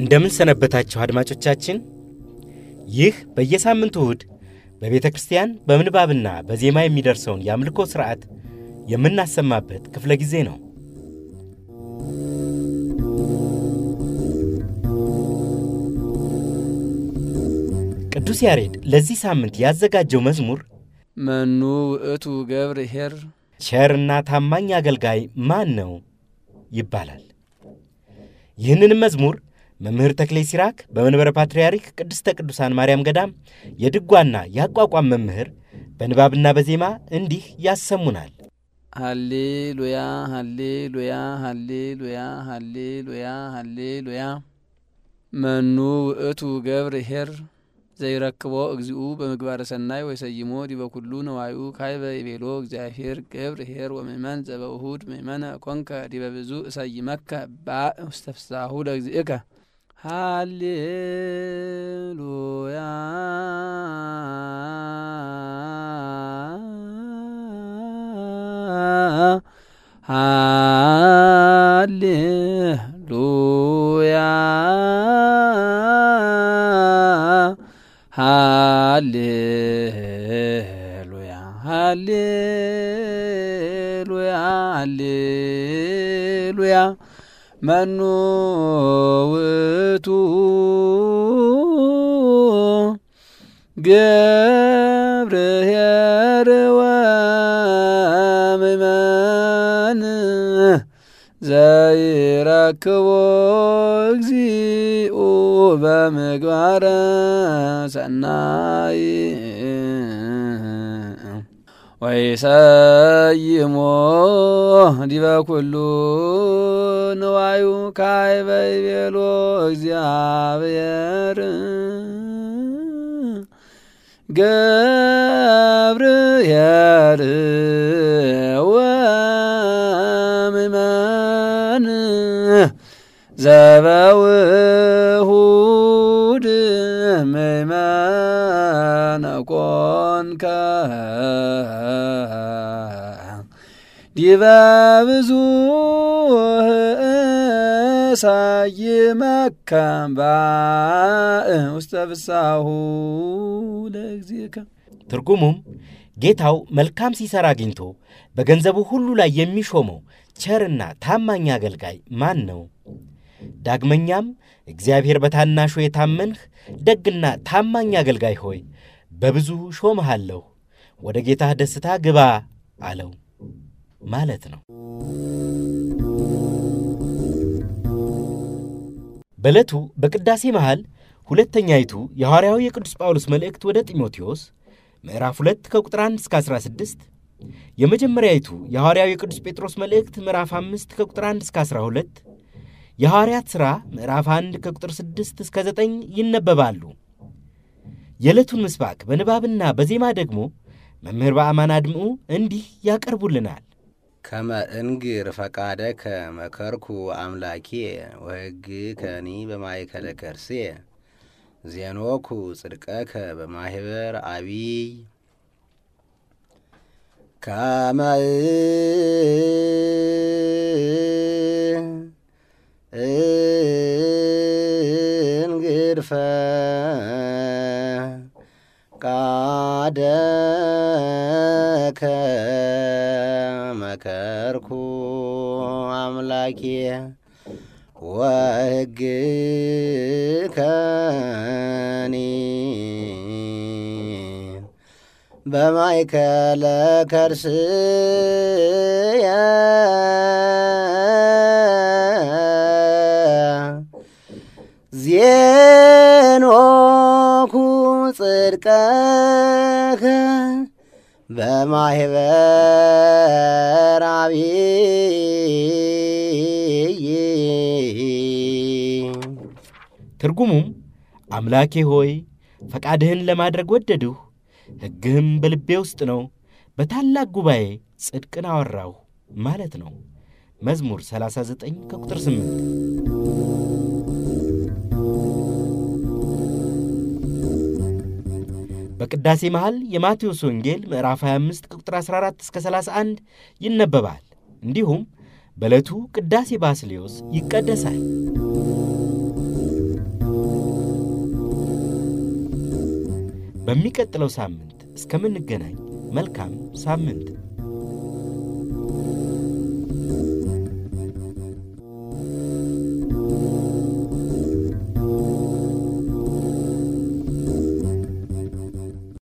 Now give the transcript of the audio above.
እንደምን ሰነበታችሁ አድማጮቻችን። ይህ በየሳምንቱ እሁድ በቤተ ክርስቲያን በምንባብና በዜማ የሚደርሰውን የአምልኮ ሥርዓት የምናሰማበት ክፍለ ጊዜ ነው። ቅዱስ ያሬድ ለዚህ ሳምንት ያዘጋጀው መዝሙር መኑ ውእቱ ገብር ኄር ቸርና ታማኝ አገልጋይ ማን ነው ይባላል። ይህንንም መዝሙር መምህር ተክሌ ሲራክ በመንበረ ፓትርያርክ ቅድስተ ቅዱሳን ማርያም ገዳም የድጓና የአቋቋም መምህር በንባብና በዜማ እንዲህ ያሰሙናል። ሃሌሉያ ሃሌሉያ ሃሌሉያ ሃሌሉያ ሃሌሉያ መኑ ውእቱ ገብር ኄር ዘይረክቦ እግዚኡ በምግባረ ሰናይ ወይሰይሞ ዲበ ኩሉ ነዋዩ ካይበ ይቤሎ እግዚአብሔር ገብር ኄር ወምእመን ዘበውሁድ ምእመነ ኮንከ ዲበ ብዙ እሰይመከ ባእ ውስተ ፍስሓሁ ለእግዚእከ ሃሌሉያ ሃሌሉያ ሃሌሉያ ሃሌሉያ ሃሌሉያ መኑ ውእቱ ገብር ኄር ወምእመን ዘይረክቦ እግዚኡ በምግባረ ሰናይ ወይሰይሞ ዲበ ኩሉ ንዋዩ ካይበ ይቤሎ እግዚአብሔር ገብር ኄር ወምእመን ዘበውሁድ ምእመነ ኮንከ ዲበ ብዙ እሰይመከ ባእ ውስተ ፍስሓሁ ለእግዚእከ። ትርጉሙም ጌታው መልካም ሲሠራ አግኝቶ በገንዘቡ ሁሉ ላይ የሚሾመው ቸርና ታማኝ አገልጋይ ማን ነው? ዳግመኛም እግዚአብሔር በታናሹ የታመንህ ደግና ታማኝ አገልጋይ ሆይ በብዙ ሾምሃለሁ፣ ወደ ጌታህ ደስታ ግባ አለው ማለት ነው። በዕለቱ በቅዳሴ መሃል ሁለተኛይቱ የሐዋርያው የቅዱስ ጳውሎስ መልእክት ወደ ጢሞቴዎስ ምዕራፍ 2 ከቁጥር 1 እስከ 16፣ የመጀመሪያይቱ የሐዋርያው የቅዱስ ጴጥሮስ መልእክት ምዕራፍ 5 ከቁጥር 1 እስከ 12፣ የሐዋርያት ሥራ ምዕራፍ 1 ከቁጥር 6 እስከ 9 ይነበባሉ። የዕለቱን ምስባክ በንባብና በዜማ ደግሞ መምህር በአማን አድምዑ እንዲህ ያቀርቡልናል። ከመ እንግር ፈቃደከ መከርኩ አምላኬ ወሕግ ከኒ በማእከለ ከርሴ ዜኖኩ ጽድቀከ በማህበር አቢይ ከመ እንግር ፈቃደከ መከርኩ አምላኬ ወሕግ ከኒ በማእከለ ከርስየ ዜኖኩ ጽድቀከ በማህበር አቢይ ትርጉሙም አምላኬ ሆይ ፈቃድህን ለማድረግ ወደድሁ፣ ሕግህም በልቤ ውስጥ ነው፣ በታላቅ ጉባኤ ጽድቅን አወራሁ ማለት ነው። መዝሙር 39 ከቁጥር 8 በቅዳሴ መሃል የማቴዎስ ወንጌል ምዕራፍ 25 ቁጥር 14 እስከ 31 ይነበባል። እንዲሁም በዕለቱ ቅዳሴ ባስሌዮስ ይቀደሳል። በሚቀጥለው ሳምንት እስከምንገናኝ መልካም ሳምንት